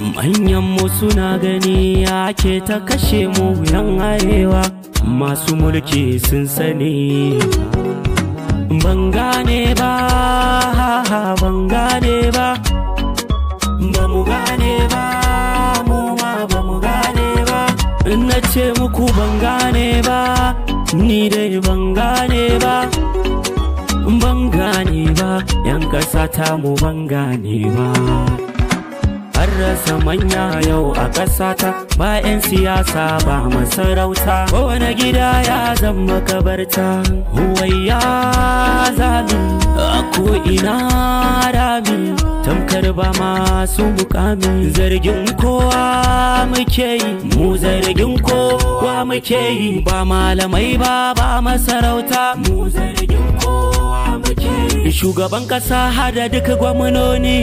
Manyanmu suna gani ake ta kashe mu yan arewa masu mulki sun sani. Ban gane ba, ban gane ba, ba mu gane ba, mu ma ba mu gane ba. In na ce muku ban gane ba, ni dai ban gane ba. Ban gane ba, yan ƙasa ta mu ban gane ba. An rasa manya yau a ƙasata ba 'yan siyasa ba masarauta kowane gida ya zama kabarta huwayya zami a ko'ina rami tamkar ba masu mukami zargin kowa muke yi mu zargin kowa muke yi ba malamai ba ba masarauta mu zargin kowa muke yi shugaban ƙasa hada duka gwamnoni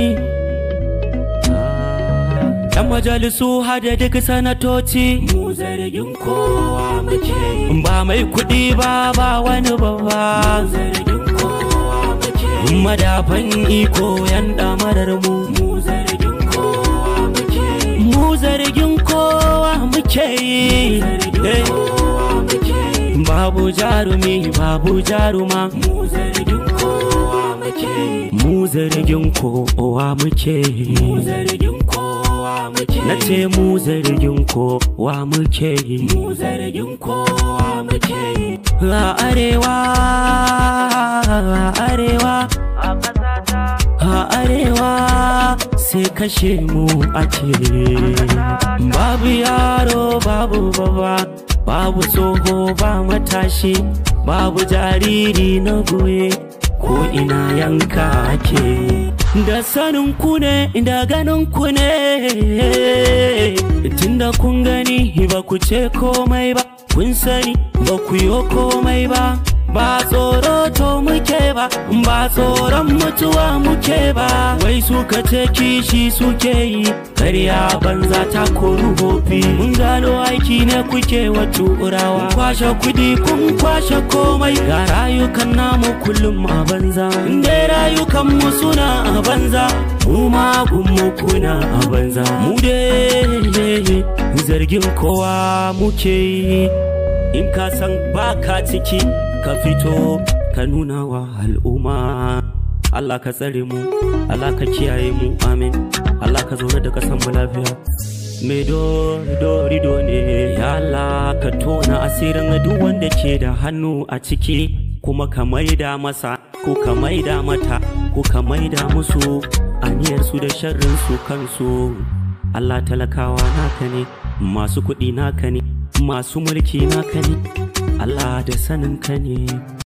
Yan majalisu hada duk sanatoci mu zargin kowa muke ba mai kuɗi ba ba wani babba zargin kowa muke madafan iko yan damarar mu mu zargin kowa muke mu zargin kowa muke babu jarumi babu jaruma mu zargin kowa muke mu zargin kowa muke mu zargin kowa muke na ce mu zargin kowa muke mu zargin kowa muke a arewa a arewa a arewa sai kashe mu ake babu yaro babu baba babu tsoho ba matashi babu jariri na goye ko ina yanka ake da sanin ku ne da ganin ku ne tunda kun gani ba ku ce komai ba kun sani ba ku yi komai ba ba tsoro to muke ba ba tsoron mutuwa muke ba wai suka ce kishi suke yi karya banza ta koru hofi mun gano aiki ne kuke wa turawa kwashe kudi kun kwashe komai ga rayukan namu kullum a banza inda rayukan mu suna a banza mu ma mu kuna a banza mu dai zargin kowa muke yi in ka san baka ciki ka fito ka nuna wa al'umma Allah ka tsare mu Allah ka kiyaye mu amin Allah ka zaune da kasan mu lafiya me dori do ne ya Allah ka tona asirin duk wanda ke da hannu a ciki kuma ka maida masa ko ka maida mata ko ka maida musu aniyar su da sharrin su kansu Allah talakawa naka ne masu kuɗi naka ne masu mulki naka ne Allah da sanin ka ne